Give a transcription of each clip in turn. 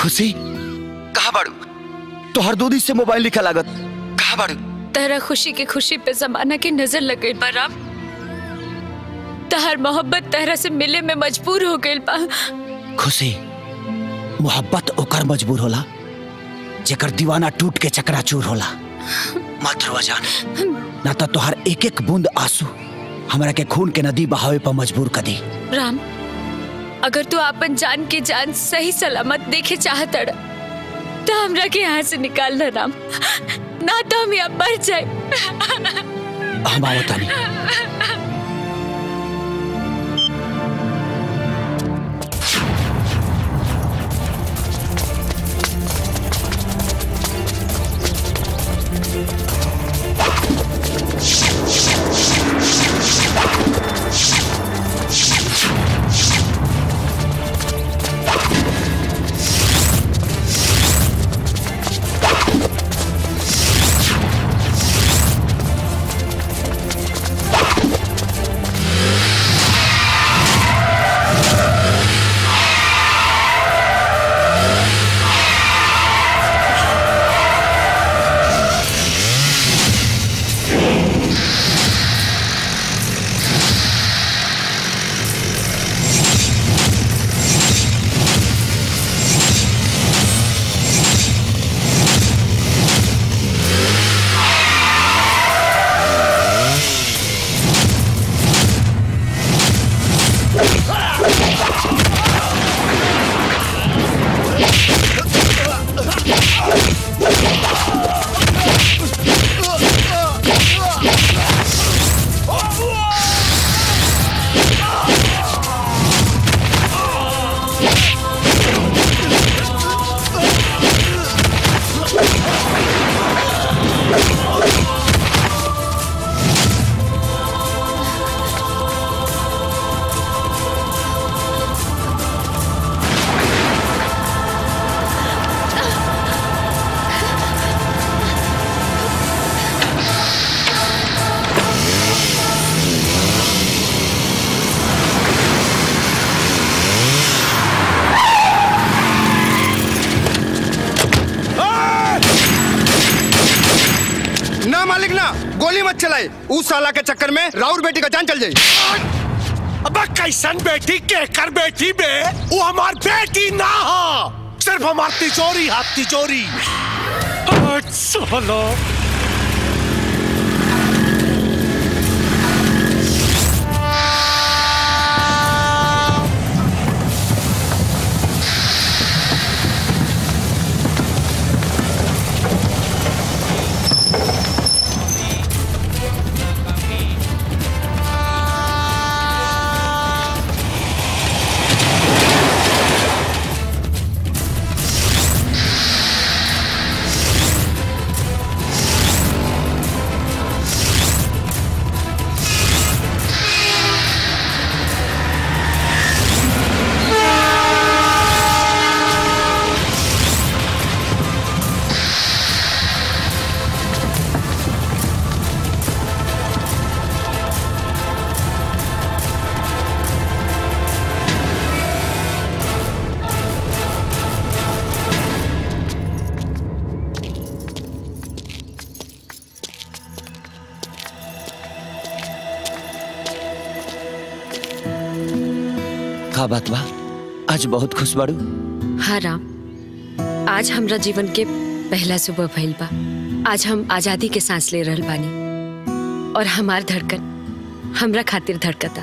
खुशी कहाँ बाड़ू तोहर दूधी से मोबाइल लिखा लागत कहाँ बाड़ू तेरा खुशी के खुशी पे जमाना की नजर लग गई बा राम तहर मोहब्बत तेरा से मिले में मजबूर हो गई बा खुशी मोहब्बत ओकर मजबूर होला जेकर दीवाना टूट के चकनाचूर होला मत रोवा जान ना तो तोहर एक एक बूंद आंसू हमरा के खून के नदी बहावे पर मजबूर कर दी राम अगर तू अपन जान के जान सही सलामत देखे चाहत अड़ तो हमरा के यहाँ से निकाल ना राम ना तो हम यहाँ मर जाए हम आवत तानी ना मालिक ना गोली मत चलाए उस साला के चक्कर में राउर बेटी का जान चल जाए अब कैसन बेटी के कर बेटी बे वो हमार बेटी ना हो सिर्फ हमार तिजोरी हाथ तिजोरी साला का बात बा आज बहुत खुश बाड़ू हाँ राम आज हमरा जीवन के पहला सुबह भइल बा आज हम आजादी के सांस ले रहल बानी और हमार धड़कन हमरा खातिर धड़कता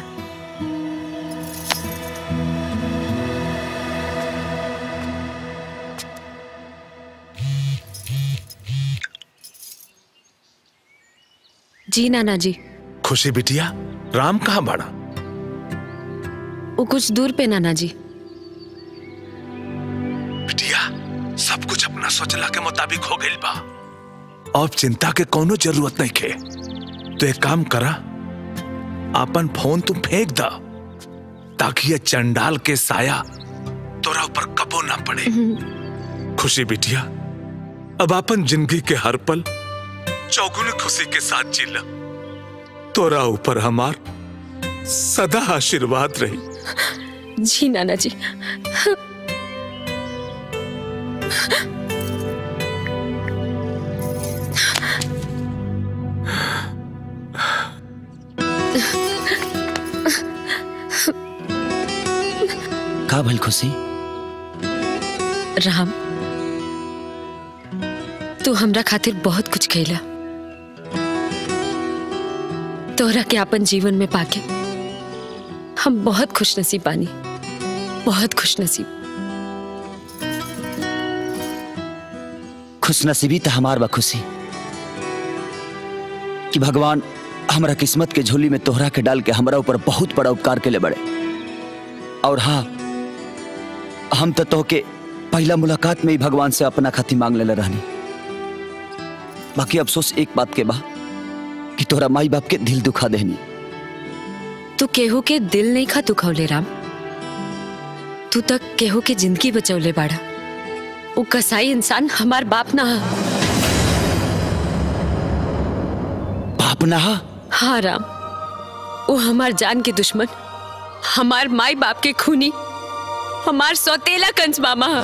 जी नाना जी खुशी बिटिया राम कहाँ बाड़ा वो कुछ दूर पे नाना जी बिटिया सब कुछ अपना सोचला के मुताबिक हो गइल बा अब चिंता के कोनो जरूरत नहीं खे तो एक काम करा अपन फोन तुम फेंक दा ताकि ये चंडाल के साया तोरा ऊपर कबो ना पड़े खुशी बिटिया अब अपन जिंदगी के हर पल चौगुनी खुशी के साथ जीला तोरा ऊपर हमार सदा आशीर्वाद रही जी नाना जी का भल खुशी राम तू हमरा खातिर बहुत कुछ कैला तोहरा के अपन जीवन में पाके हम बहुत खुश नसीब बानी बहुत खुश नसीब खुशनसीबी तो हमार बा खुशी कि भगवान हमरा किस्मत के झोली में तोहरा के डाल के हमरा ऊपर बहुत बड़ा उपकार के ले बड़े और हाँ हम तो तोहके पहला मुलाकात में ही भगवान से अपना खाती मांग लेले रहनी बाकी अफसोस एक बात के बा कि तोहरा माई बाप के दिल दुखा देनी तू केहू के दिल नहीं खा दुखौले राम तू तक केहू के जिंदगी बचौले बाड़ा वो कसाई इंसान हमार बाप ना हा। बाप ना हा? हाँ राम वो हमार जान के दुश्मन हमार माई बाप के खूनी हमार सौतेला कंस मामा हा।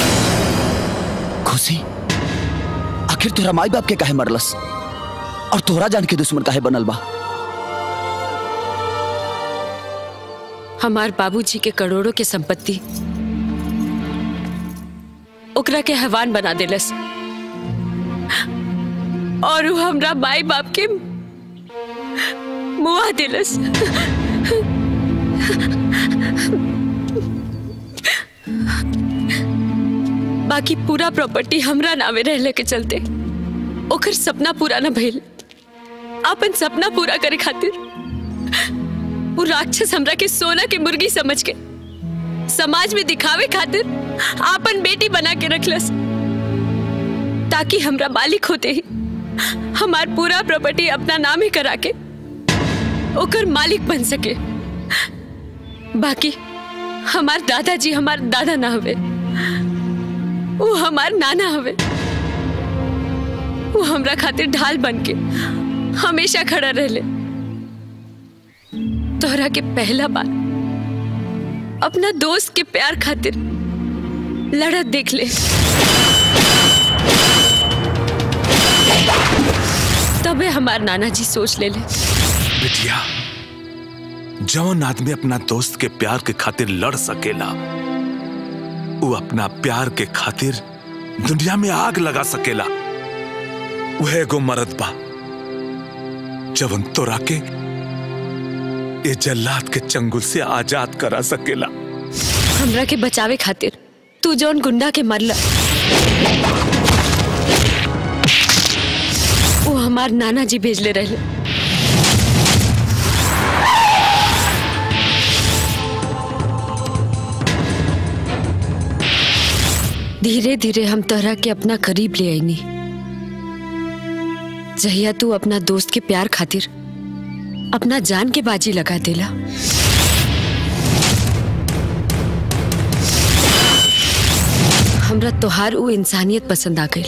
खुशी आखिर तोहरा माई बाप के काहे मरलस और तोहरा जान के दुश्मन काहे बनल बा हमार बाबूजी के करोड़ों के संपत्ति ओकरा के हैवान बना देलस और वो हमरा माई बाप के मुआ देलस बाकी पूरा प्रॉपर्टी हमरा नामे रहले के चलते ओकर सपना पूरा न भइल अपन सपना पूरा करे खातिर वो राक्षस हमरा के सोना के मुर्गी समझ के समाज में दिखावे खातिर आपन बेटी बना के रखलस ताकि हमरा मालिक होते ही हमार पूरा प्रॉपर्टी अपना नाम ही करा के ओकर मालिक बन सके बाकी हमार दादाजी हमार दादा ना हवे वो हमार नाना हवे वो हमरा खातिर ढाल बन के हमेशा खड़ा रहले तोहरा के पहला बार अपना दोस्त के प्यार खातिर लड़त देख ले तबे हमार नाना जी सोच ले ले बिटिया जौन आदमी अपना दोस्त के प्यार के खातिर लड़ सकेला वो अपना प्यार के खातिर दुनिया में आग लगा सकेला वह एगो मरद बा जवन तोरा के ये जल्लाद के चंगुल से आजाद करा सकेला हमरा के बचावे खातिर तू जौन गुंडा के मरला वो हमार नाना जी भेजले रहले धीरे धीरे हम तोहरा के अपना करीब ले आईनी जहिया तू अपना दोस्त के प्यार खातिर अपना जान के बाजी लगा देला हमरा तोहार उ इंसानियत पसंद आ गई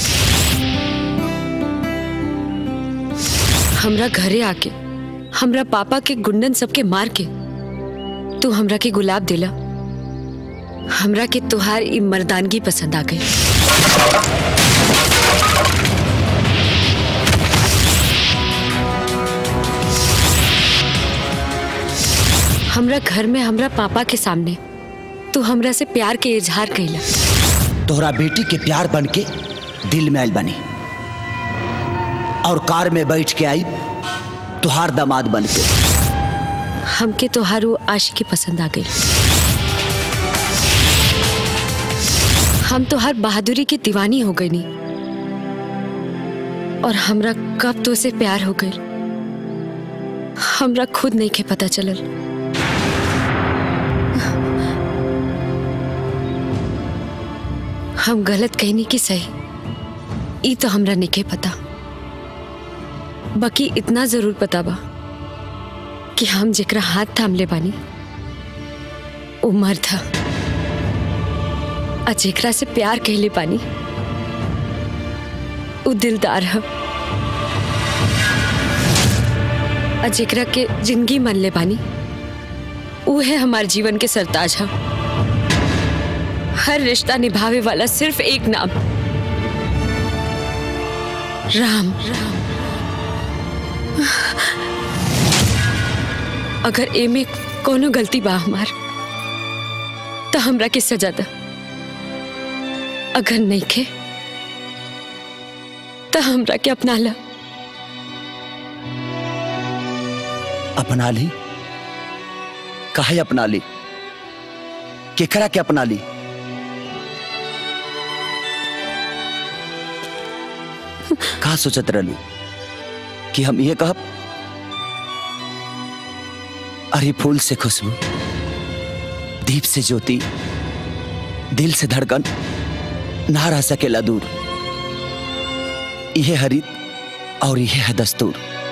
हमरा घरे आके हमरा पापा के गुंडन सबके मार के तू हमरा के गुलाब दिला हमरा के तोहार ई मर्दानगी पसंद आ गई हमरा घर में हमरा पापा के सामने तू हमरा से प्यार के इजहार कैला तोहरा बेटी के प्यार बन के दिल में आयल बनी और कार में बैठ के आई तुहार दामाद बन के हमके तोहार वो आशिकी पसंद आ गई हम तोहार बहादुरी की दीवानी हो गई नी और हमरा कब तो से प्यार हो गई हमरा खुद नहीं के पता चलल हम गलत कहनी कि सही ई तो हमरा नहीं के पता बाकी इतना जरूर पता बा कि हम जेकरा हाथ थामले बानी वो मर्द था आ जेकरा से प्यार कहले बानी वो दिलदार है आ जेकरा के जिंदगी मन ले बानी वो है हमार जीवन के सरताज है हर रिश्ता निभावे वाला सिर्फ एक नाम राम अगर ए में कोनो गलती बा हमार तो हमरा के सजा द अगर नहीं खे तो हमरा के अपना ला अपना ली काहे अपना ली केकरा के अपना ली का सोचत रहलू कि हम ये कहब अरे फूल से खुशबू दीप से ज्योति दिल से धड़कन ना रह सकेला दूर यह हरित और यह है दस्तूर